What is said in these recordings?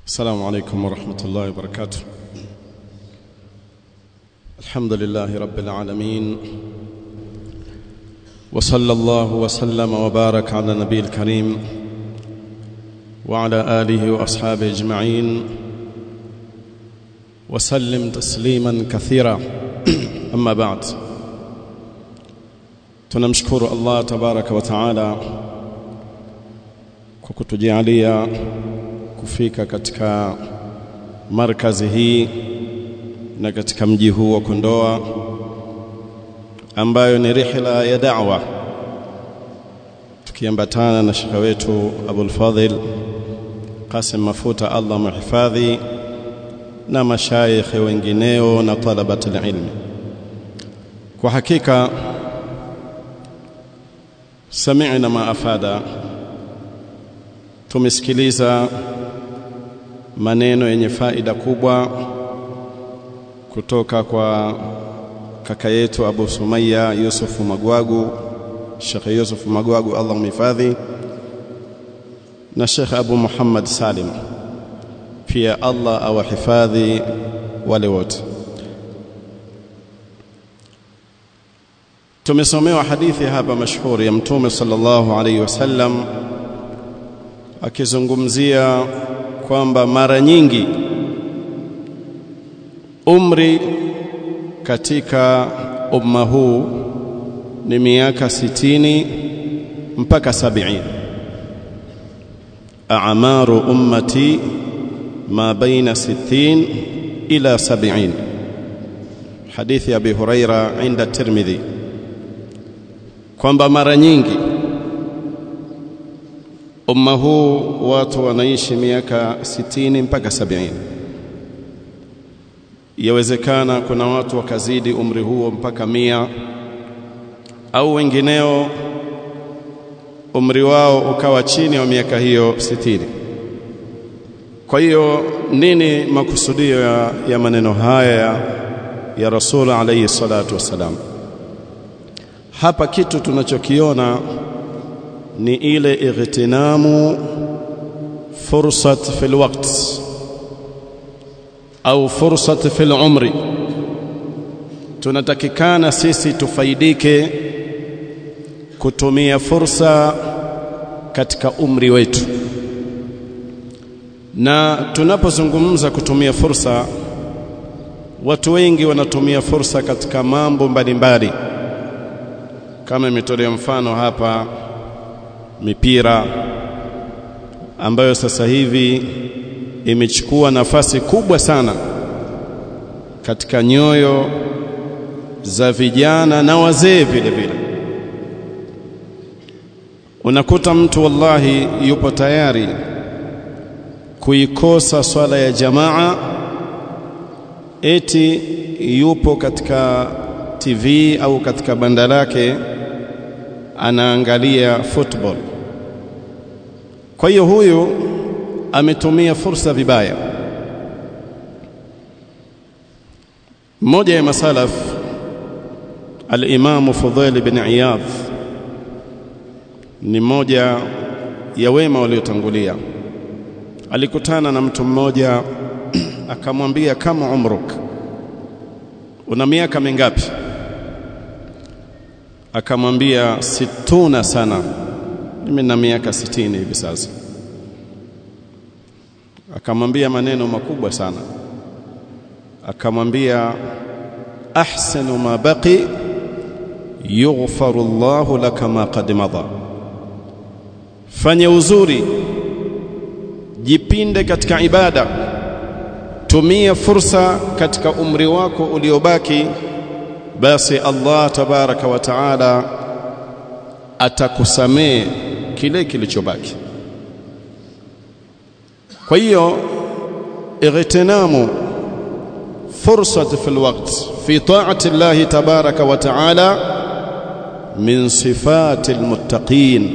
السلام عليكم ورحمة الله وبركاته الحمد لله رب العالمين وصلى الله وسلم وبارك على النبي الكريم وعلى آله وأصحابه أجمعين وسلم تسليما كثيرا أما بعد tunamshukuru Allah tabaraka wa taala kwa kutujalia kufika katika markazi hii na katika mji huu wa Kondoa ambayo ni rihla ya da'wa tukiambatana na shekha wetu Abul Fadhil Qasim Mafuta Allah muhifadhi na mashayikh wengineo na talabat ilmi kwa hakika sami'na ma afada tumesikiliza maneno yenye faida kubwa kutoka kwa kaka yetu Abu Sumaya Yusuf Magwagu Sheikh Yusuf Magwagu Allah mhifadhi na Sheikh Abu Muhammad Salim pia Allah awahifadhi wale wote tumesomewa hadithi hapa mashuhuri ya mtume sallallahu alaihi wasallam akizungumzia kwamba mara nyingi umri katika umma huu ni miaka sitini mpaka sabini a'maru ummati ma baina sittin ila sabini hadithi abi huraira inda tirmidhi kwamba mara nyingi umma huu watu wanaishi miaka sitini mpaka sabini yawezekana kuna watu wakazidi umri huo mpaka mia au wengineo umri wao ukawa chini ya miaka hiyo sitini kwa hiyo nini makusudio ya, ya maneno haya ya rasul alayhi salatu wassalam hapa kitu tunachokiona ni ile ightinamu fursat fil waqt au fursat fil umri tunatakikana sisi tufaidike kutumia fursa katika umri wetu na tunapozungumza kutumia fursa watu wengi wanatumia fursa katika mambo mbalimbali kama imetolea mfano hapa mipira ambayo sasa hivi imechukua nafasi kubwa sana katika nyoyo za vijana na wazee vile vile unakuta mtu wallahi yupo tayari kuikosa swala ya jamaa eti yupo katika TV au katika banda lake anaangalia football kwa hiyo huyu ametumia fursa vibaya mmoja ya masalaf al-Imam Fudhail bin Iyadh ni mmoja ya wema waliotangulia alikutana na mtu mmoja akamwambia kama umruk una miaka mingapi akamwambia situna sana mimi na miaka sitini hivi sasa akamwambia maneno makubwa sana akamwambia ahsanu ma baqi yughfaru Allahu laka ma qad madha fanya uzuri jipinde katika ibada tumia fursa katika umri wako uliobaki basi Allah tabaraka wa taala atakusamee kile kilichobaki kwa hiyo ightinamu fursat fi alwaqt fi ta'ati Allah tabaraka wa taala min sifati almuttaqin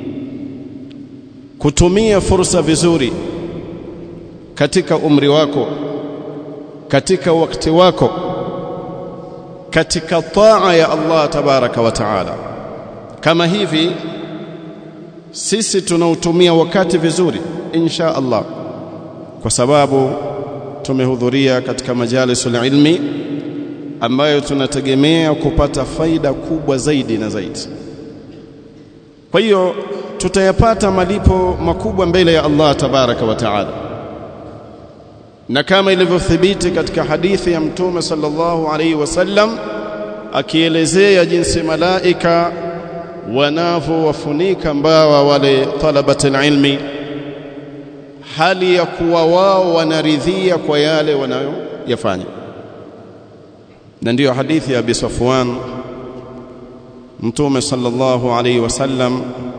kutumia fursa vizuri katika umri wako katika wakati wako katika taa ya Allah tabaraka wa taala kama hivi sisi tunautumia wakati vizuri insha Allah kwa sababu tumehudhuria katika majalisul ilmi ambayo tunategemea kupata faida kubwa zaidi na zaidi. Kwa hiyo tutayapata malipo makubwa mbele ya Allah tabaraka wa taala, na kama ilivyothibiti katika hadithi ya Mtume sallallahu alaihi wasallam akielezea jinsi malaika wanavyowafunika mbawa wale talabatul ilmi, hali ya kuwa wao wanaridhia kwa yale wanayoyafanya na ndiyo hadithi ya Abi Safwan Mtume sallallahu alaihi wasallam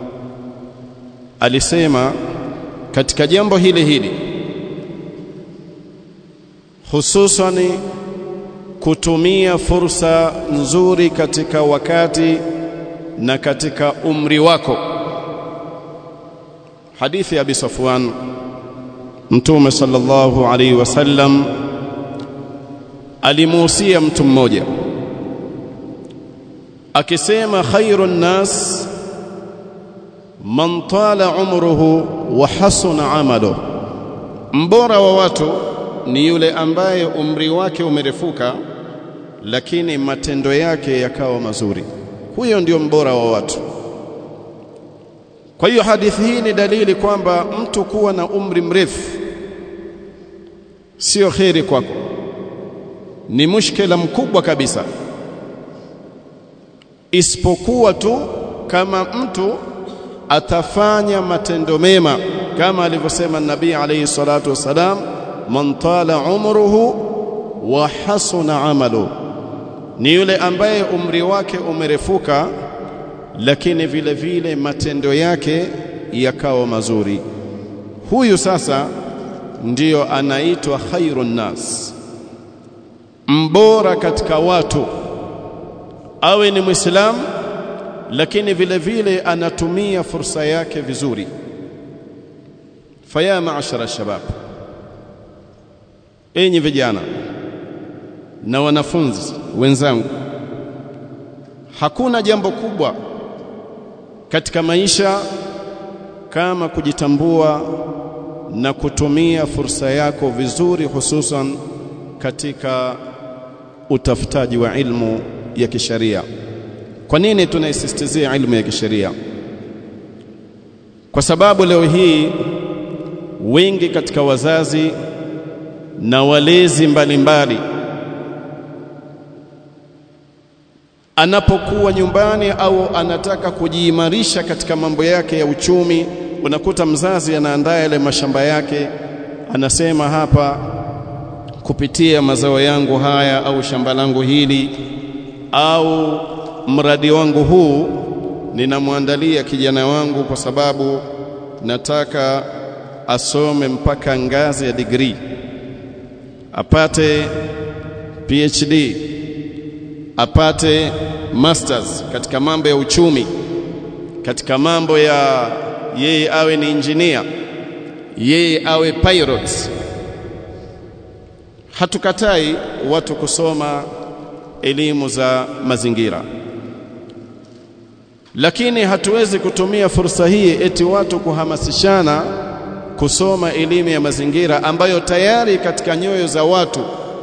alisema katika jambo hili hili hususani kutumia fursa nzuri katika wakati na katika umri wako hadithi ya Abi Safwan Mtume sallallahu alaihi wasallam alimuhusia mtu mmoja akisema khairun nas man tala umruhu wa hasuna amaluhu, mbora wa watu ni yule ambaye umri wake umerefuka lakini matendo yake yakawa mazuri. Huyo ndio mbora wa watu. Kwa hiyo hadithi hii ni dalili kwamba mtu kuwa na umri mrefu sio kheri kwako ni mushkila mkubwa kabisa, isipokuwa tu kama mtu atafanya matendo mema kama alivyosema Nabii alayhi salatu wassalam, man tala umruhu wa hasuna amalu, ni yule ambaye umri wake umerefuka lakini vile vile matendo yake yakawa mazuri. Huyu sasa ndiyo anaitwa khairun nas mbora katika watu, awe ni Muislamu lakini vile vile anatumia fursa yake vizuri. Faya maashara shabab, enyi vijana na wanafunzi wenzangu, hakuna jambo kubwa katika maisha kama kujitambua na kutumia fursa yako vizuri, hususan katika utafutaji wa ilmu ya kisheria. Kwa nini tunaisisitizia ilmu ya kisheria? Kwa sababu leo hii wengi katika wazazi na walezi mbalimbali mbali, anapokuwa nyumbani au anataka kujiimarisha katika mambo yake ya uchumi, unakuta mzazi anaandaa yale mashamba yake, anasema hapa kupitia mazao yangu haya au shamba langu hili au mradi wangu huu ninamwandalia kijana wangu kwa sababu nataka asome mpaka ngazi ya degree apate PhD apate masters katika mambo ya uchumi katika mambo ya yeye awe ni engineer yeye awe pilot hatukatai watu kusoma elimu za mazingira lakini hatuwezi kutumia fursa hii eti watu kuhamasishana kusoma elimu ya mazingira ambayo tayari katika nyoyo za watu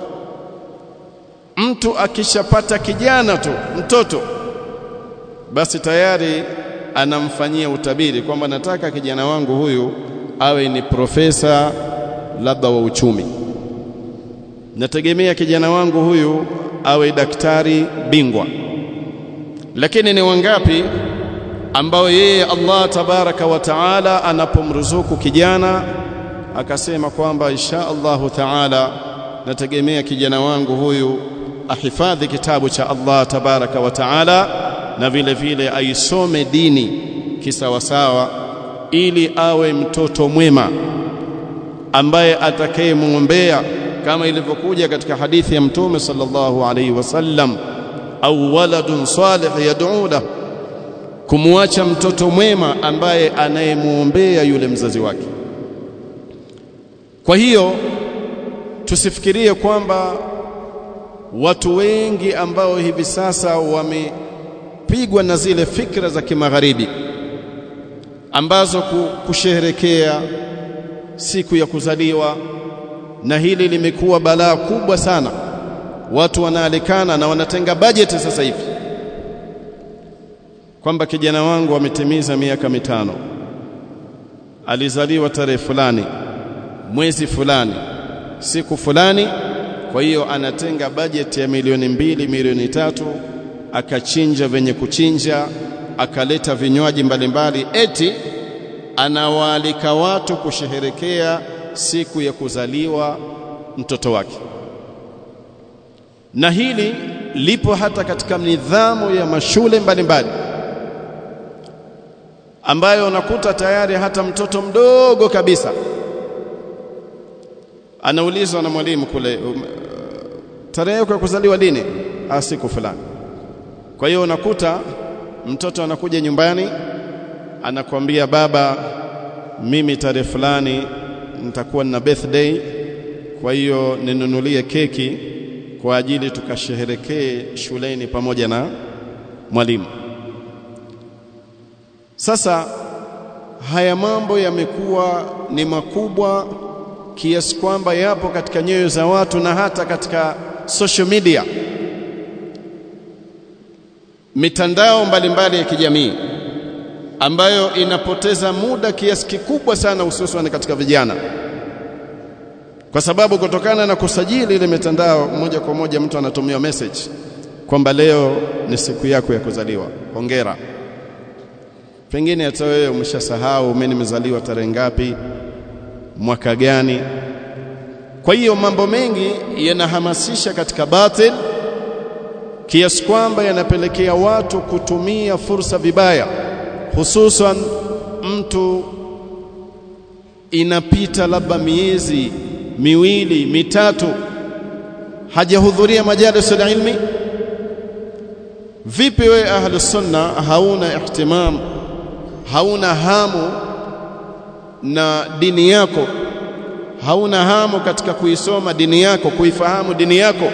mtu akishapata kijana tu mtoto basi tayari anamfanyia utabiri kwamba nataka kijana wangu huyu awe ni profesa labda wa uchumi nategemea kijana wangu huyu awe daktari bingwa lakini ni wangapi ambao yeye Allah tabaraka wa taala anapomruzuku kijana akasema kwamba insha Allahu taala nategemea kijana wangu huyu ahifadhi kitabu cha Allah tabaraka wa taala na vile vile aisome dini kisawasawa ili awe mtoto mwema ambaye atakayemwombea kama ilivyokuja katika hadithi ya mtume sallallahu alaihi wasallam au waladun salih yad'u lahu kumwacha mtoto mwema ambaye anayemwombea yule mzazi wake kwa hiyo tusifikirie kwamba watu wengi ambao hivi sasa wamepigwa na zile fikra za kimagharibi ambazo kusherekea siku ya kuzaliwa na hili limekuwa balaa kubwa sana watu wanaalikana na wanatenga bajeti sasa hivi kwamba kijana wangu ametimiza miaka mitano alizaliwa tarehe fulani mwezi fulani siku fulani kwa hiyo anatenga bajeti ya milioni mbili milioni tatu akachinja venye kuchinja akaleta vinywaji mbalimbali eti anawaalika watu kusherehekea siku ya kuzaliwa mtoto wake na hili lipo hata katika nidhamu ya mashule mbalimbali ambayo unakuta tayari hata mtoto mdogo kabisa anaulizwa na mwalimu kule um, tarehe yako ya kuzaliwa lini siku fulani kwa hiyo unakuta mtoto anakuja nyumbani anakuambia baba mimi tarehe fulani nitakuwa na birthday kwa hiyo ninunulie keki kwa ajili tukasherehekee shuleni pamoja na mwalimu sasa haya mambo yamekuwa ni makubwa kiasi kwamba yapo katika nyoyo za watu na hata katika social media mitandao mbalimbali ya kijamii ambayo inapoteza muda kiasi kikubwa sana hususan katika vijana kwa sababu kutokana na kusajili ile mitandao moja kwa moja mtu anatumia message kwamba leo ni siku yako ya kuzaliwa hongera pengine hata wewe umeshasahau mimi nimezaliwa tarehe ngapi mwaka gani kwa hiyo mambo mengi yanahamasisha katika batil kiasi kwamba yanapelekea watu kutumia fursa vibaya hususan mtu inapita labda miezi miwili mitatu hajahudhuria majalis ilmi vipi wewe ahlu sunna hauna ihtimam hauna hamu na dini yako hauna hamu katika kuisoma dini yako kuifahamu dini yako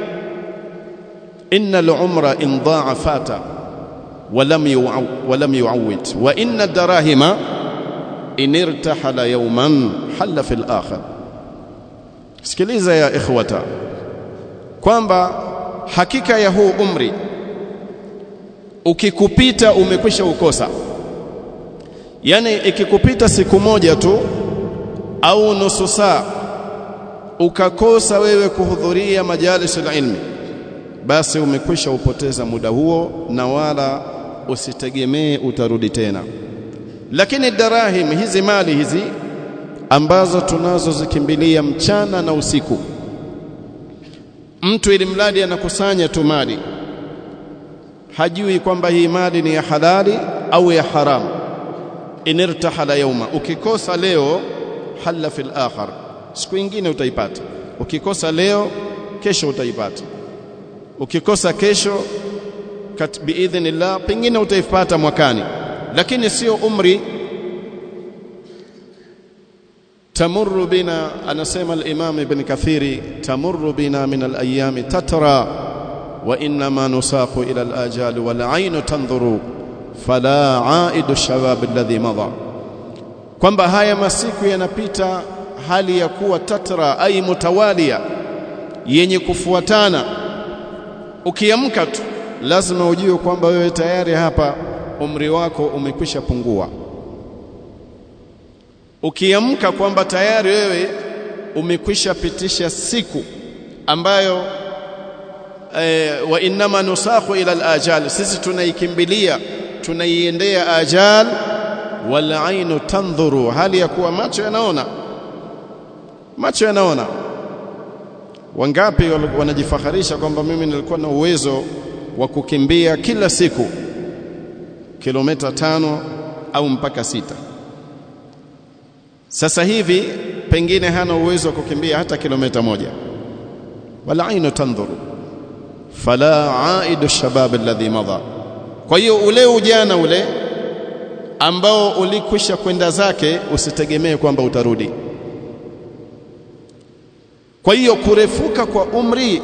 innal umra in daa fata ولم يعو ولم يعود وان الدراهم ان ارتحل يوما حل في الاخر sikiliza ya ikhwata kwamba hakika ya huu umri ukikupita umekwisha ukosa yani ikikupita siku moja tu au nusu saa ukakosa wewe kuhudhuria majalis ilmi basi umekwisha upoteza muda huo na wala usitegemee utarudi tena lakini darahim hizi mali hizi ambazo tunazozikimbilia mchana na usiku mtu ili mradi anakusanya tu mali hajui kwamba hii mali ni ya halali au ya haramu inirtahala yauma ukikosa leo halla fil akhar siku nyingine utaipata ukikosa leo kesho utaipata ukikosa kesho biidhnillah pengine utaipata mwakani lakini sio umri tamurru bina anasema al-imam ibn kathiri tamurru bina min al-ayami tatra wa inma nusaqu ila al-ajali wal 'aynu tanzuru fala 'aidu shabab alladhi madha kwamba haya masiku yanapita hali ya kuwa tatra ay mutawalia yenye kufuatana ukiamka tu lazima ujue kwamba wewe tayari hapa umri wako umekwisha pungua ukiamka kwamba tayari wewe umekwisha pitisha siku ambayo e, wa inma nusakhu ila al-ajal sisi tunaikimbilia tunaiendea ajal wal ainu tandhuru hali ya kuwa macho yanaona macho yanaona wangapi wanajifaharisha kwamba mimi nilikuwa na uwezo wa kukimbia kila siku kilomita tano au mpaka sita sasa hivi pengine hana uwezo wa kukimbia hata kilomita moja wala ainu tandhuru fala aidu shabab alladhi madha kwa hiyo ule ujana ule ambao ulikwisha kwenda zake usitegemee kwamba utarudi kwa hiyo kurefuka kwa umri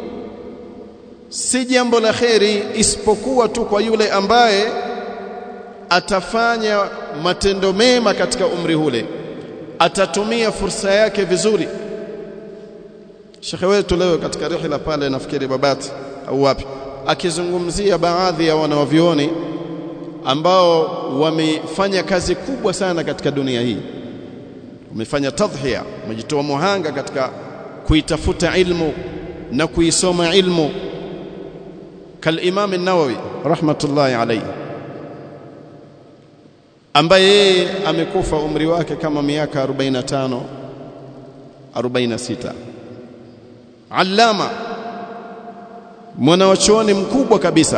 si jambo la kheri isipokuwa tu kwa yule ambaye atafanya matendo mema katika umri ule atatumia fursa yake vizuri Shekhe wetu leo katika rihla pale nafikiri Babati au wapi akizungumzia baadhi ya wanawavioni ambao wamefanya kazi kubwa sana katika dunia hii wamefanya tadhhiya wamejitoa muhanga katika kuitafuta ilmu na kuisoma ilmu كالإمام النووي رحمة الله عليه ambaye yeye amekufa umri wake kama miaka 45 46 allama mwanachuoni mkubwa kabisa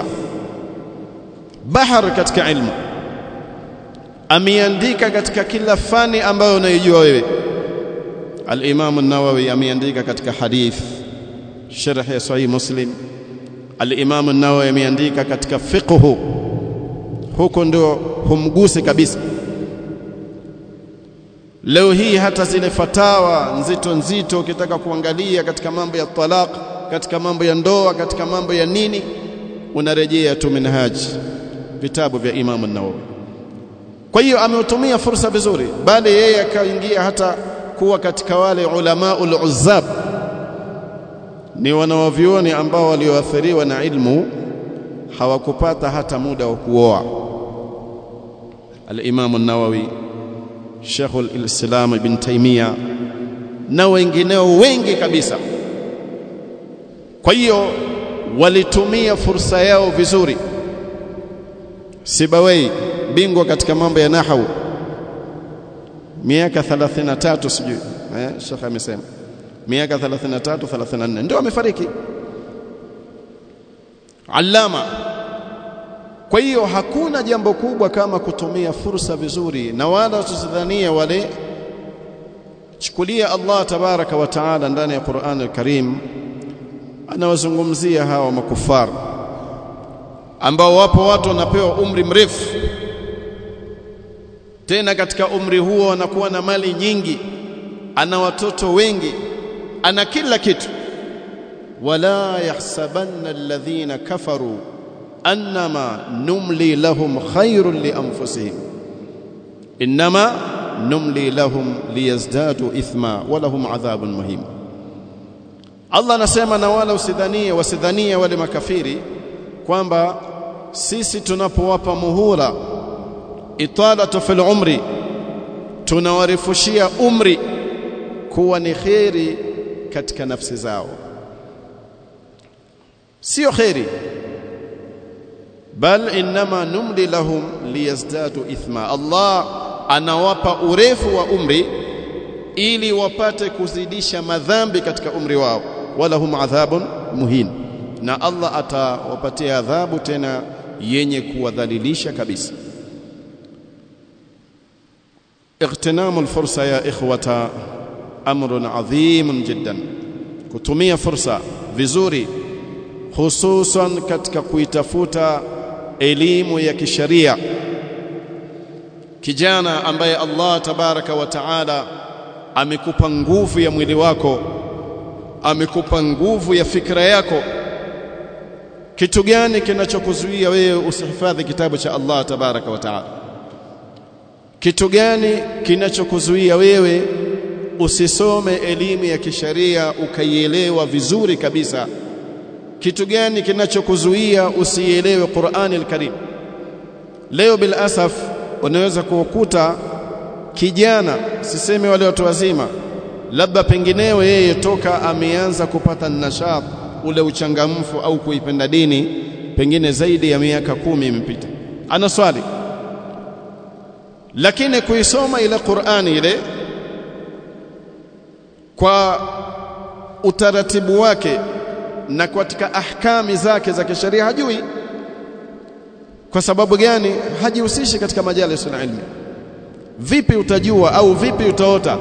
bahar katika ilmu ameandika katika kila fani ambayo unaijua wewe al-Imam an-Nawawi ameandika katika hadith sharh ya sahih Muslim al-Imam an-Nawawi ameandika katika fiqhu huko ndio humguse kabisa leo hii hata zile fatawa nzito nzito ukitaka kuangalia katika mambo ya talaq katika mambo ya ndoa katika mambo ya nini unarejea tu minhaji vitabu vya Imam an-Nawawi kwa hiyo ameutumia fursa vizuri bali yeye akaingia hata kuwa katika wale ulamaul uzzab ni wanawavyuoni ambao walioathiriwa na ilmu hawakupata hata muda wa kuoa al-Imam an-Nawawi Sheikh al-Islam Ibn Taymiyyah na wengineo wengi kabisa kwa hiyo walitumia fursa yao vizuri Sibawai bingwa katika mambo ya nahwu miaka 33 sijui eh Sheikh amesema miaka 33 34 ndio amefariki Allama kwa hiyo hakuna jambo kubwa kama kutumia fursa vizuri na wala tusidhania wale chukulia Allah tabaraka wa taala ndani ya Qur'an al-Karim anawazungumzia hawa makufar ambao wapo watu wanapewa umri mrefu tena katika umri huo anakuwa na mali nyingi ana watoto wengi ana kila kitu wala yahsabanna alladhina kafaru annama numli lahum khairun li anfusihim inma numli lahum liyazdadu ithma wa lahum adhabun muhim Allah anasema na wala usidhanie wasidhanie wale makafiri kwamba sisi tunapowapa muhula italatu fil umri tunawarifushia umri kuwa ni kheri katika nafsi zao sio kheri bal inma numli lahum liyazdadu ithma Allah anawapa urefu wa umri ili wapate kuzidisha madhambi katika umri wao wala hum adhabun muhin na Allah atawapatia adhabu tena yenye kuwadhalilisha kabisa اغتنام الفرصه يا اخوه امر عظيم جدا kutumia fursa vizuri hususan katika kuitafuta elimu ya kisharia kijana ambaye Allah tabaraka wa taala amekupa nguvu ya mwili wako amekupa nguvu ya fikra yako kitu gani kinachokuzuia wewe usihifadhi kitabu cha Allah tabaraka wa taala kitu gani kinachokuzuia wewe usisome elimu ya kisharia ukaielewa vizuri kabisa kitu gani kinachokuzuia usielewe Qur'ani al-Karim leo bil asaf unaweza kukuta kijana siseme wale watu wazima labda pengineo yeye toka ameanza kupata nashat ule uchangamfu au kuipenda dini pengine zaidi ya miaka kumi imepita ana swali lakini kuisoma ile Qur'ani ile kwa utaratibu wake na katika ahkami zake za kisheria hajui kwa sababu gani hajihusishi katika majalis na ilmu vipi utajua au vipi utaota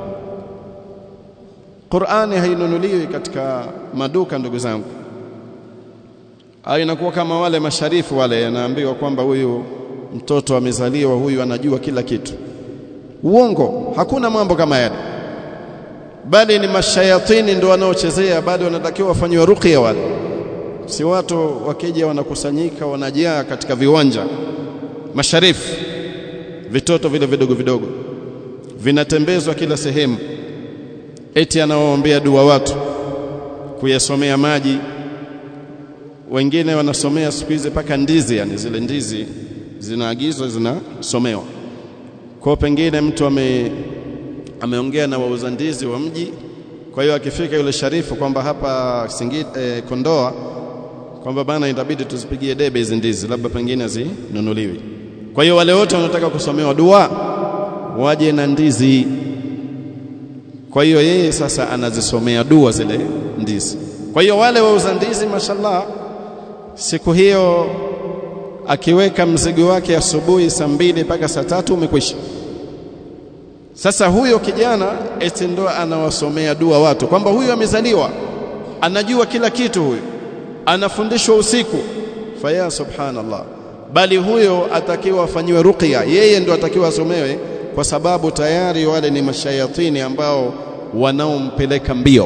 Qur'ani hainunuliwi katika maduka ndugu zangu au inakuwa kama wale masharifu wale yanaambiwa kwamba huyu mtoto amezaliwa huyu anajua kila kitu uongo hakuna mambo kama yale bali ni mashayatini ndio wanaochezea bali wanatakiwa wafanywe ruqya wale si watu wakija wanakusanyika wanajaa katika viwanja masharifu vitoto vile vidogo vidogo vinatembezwa kila sehemu eti anawaombea dua watu kuyasomea maji wengine wanasomea siku hizi paka ndizi yani zile ndizi zinaagizwa zinasomewa kwa pengine mtu ame ameongea na wauza ndizi wa mji kwa hiyo akifika yule sharifu kwamba hapa Singida eh, Kondoa kwamba bana itabidi tuzipigie debe hizi ndizi labda pengine zinunuliwi kwa hiyo wale wote wanataka kusomewa dua waje na ndizi kwa hiyo yeye sasa anazisomea dua zile ndizi kwa hiyo wale wauza ndizi mashallah siku hiyo akiweka mzigo wake asubuhi saa mbili mpaka saa tatu umekwisha sasa huyo kijana eti ndo anawasomea dua watu kwamba huyu amezaliwa anajua kila kitu huyu anafundishwa usiku faya subhanallah bali huyo atakiwa afanyiwe ruqya yeye ndo atakiwa asomewe kwa sababu tayari wale ni mashayatini ambao wanaompeleka mbio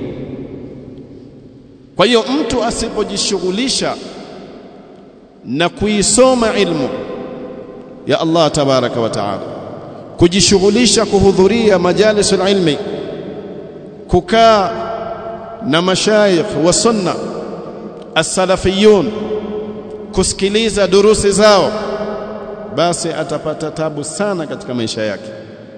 kwa hiyo mtu asipojishughulisha na kuisoma ilmu ya Allah tabaraka wa taala kujishughulisha kuhudhuria majalisul ilmi kukaa na mashayikh wa sunna as-salafiyun kusikiliza durusi zao basi atapata tabu sana katika maisha yake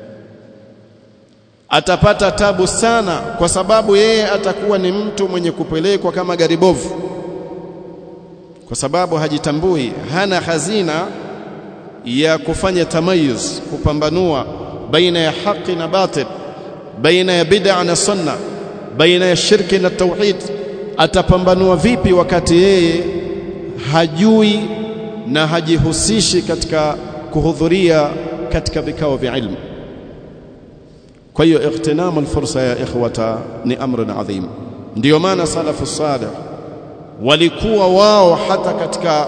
atapata tabu sana kwa sababu yeye atakuwa ni mtu mwenye kupelekwa kama gari bovu kwa sababu hajitambui hana hazina ya kufanya tamayuz kupambanua baina ya haki na batil baina ya bid'a na sunna baina ya shirki na tauhid atapambanua vipi wakati yeye hajui na hajihusishi katika kuhudhuria katika vikao vya ilmu kwa hiyo ightinamu alfursa ya ikhwata ni amrun adhim ndio maana salafu salih walikuwa wao hata katika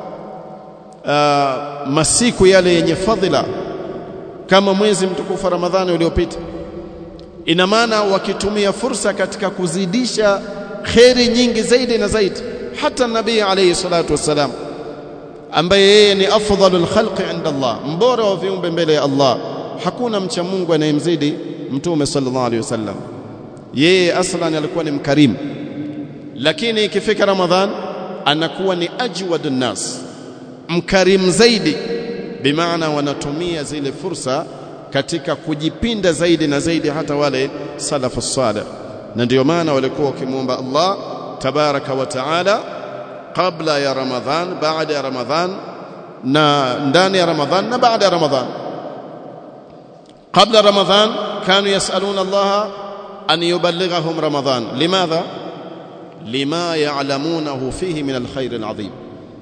uh, masiku yale yenye fadhila kama mwezi mtukufu wa Ramadhani uliopita ina maana wakitumia fursa katika kuzidisha kheri nyingi zaidi na zaidi hata nabii alayhi salatu wassalam ambaye yeye ni afdalul khalqi inda Allah mbora wa viumbe mbele ya Allah hakuna mcha Mungu anayemzidi mtume sallallahu alayhi wasallam yeye aslan alikuwa ni mkarimu lakini ikifika Ramadhan anakuwa ni ajwadun nas mkarimu zaidi bimaana wanatumia zile fursa katika kujipinda zaidi na zaidi hata wale salafu salih na ndio maana walikuwa wakimwomba Allah tabaraka wa taala kabla ya Ramadhan baada ya Ramadhan na ndani ya Ramadhan na baada ya Ramadhan قبل رمضان كانوا يسألون الله أن يبلغهم رمضان لماذا؟ لما يعلمونه فيه من الخير العظيم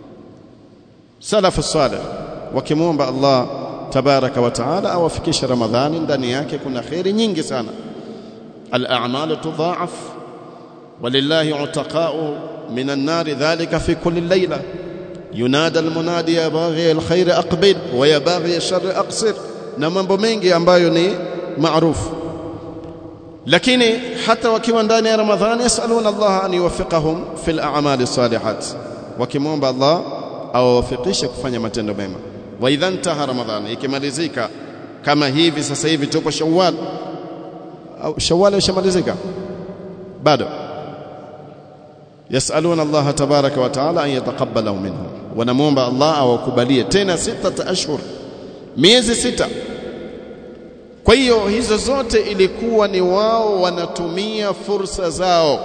سلف الصالح wakimwomba Allah tabaraka wa taala awafikishe Ramadhani ndani yake kuna khairi nyingi sana al-a'malu tudha'af walillahi utaqa'u min an-nar dhalika fi kulli layla yunada al-munadi ya baghi al-khair aqbil wa ya baghi ash-sharr aqsir na mambo mengi ambayo ni maarufu lakini hata wakiwa ndani ya Ramadhani yasaluna Allah an yuwaffiqahum fil a'mali salihat wakimwomba Allah awawafikishe kufanya matendo mema wa idha intaha ramadhan ikimalizika kama hivi sasa hivi tupo shawwal au shawwal ishamalizika bado yasaluna Allah tabaraka wa taala an yataqabbala minhum wanamuomba Allah awakubalie tena sita ashhur miezi sita kwa hiyo hizo zote ilikuwa ni wao wanatumia fursa zao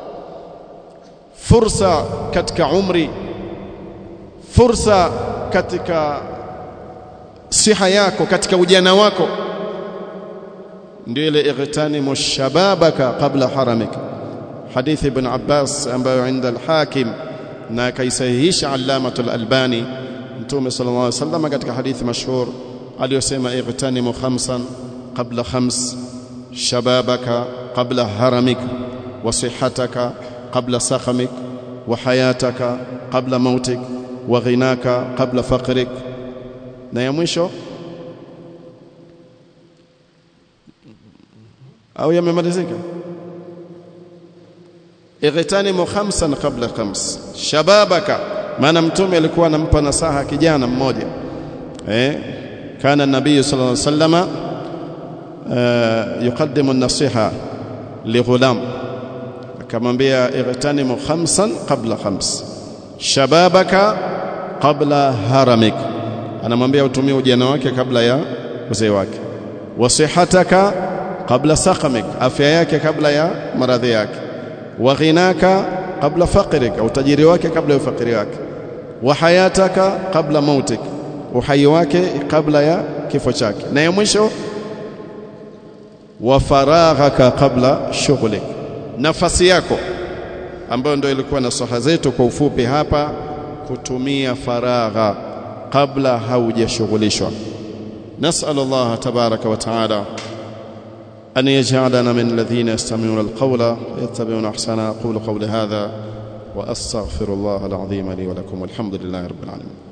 fursa katika umri fursa katika siha yako katika ujana wako ndio ile ightanimu shababaka qabla haramika hadithi ibn Abbas ambayo inda al-Hakim na kaisahihisha Allamatul Albani Mtume sallallahu alaihi wasallam katika hadithi mashhur aliyosema ightanimu khamsan qabla khams shababaka qabla haramika wa sihataka qabla sakhamik wa hayataka qabla mautik wa ghinaka qabla faqrik na ya mwisho au yamemalizika ightanimu khamsan qabla khams shababaka maana mtume alikuwa anampa nasaha kijana mmoja eh kana nabii sallallahu alaihi wasallama yuqaddimu an-nasiha lighulam akamwambia ightanimu khamsan qabla khams shababaka qabla haramik anamwambia utumie ujana wake kabla ya uzee wake wasihataka qabla saqamik afya yake kabla ya maradhi yake wa ghinaka qabla faqrik utajiri wake kabla ya ufakiri wake wa hayataka qabla mautik uhai wake kabla ya kifo chake na ya mwisho wa faraghaka qabla shughlik nafasi yako ambayo ndio ilikuwa nasaha zetu kwa ufupi hapa kutumia faragha kabla haujashughulishwa نسأل الله تبارك وتعالى أن يجعلنا من الذين يستمعون القول ويتبعون أحسنه أقول قولي هذا وأستغفر الله العظيم لي ولكم والحمد لله رب العالمين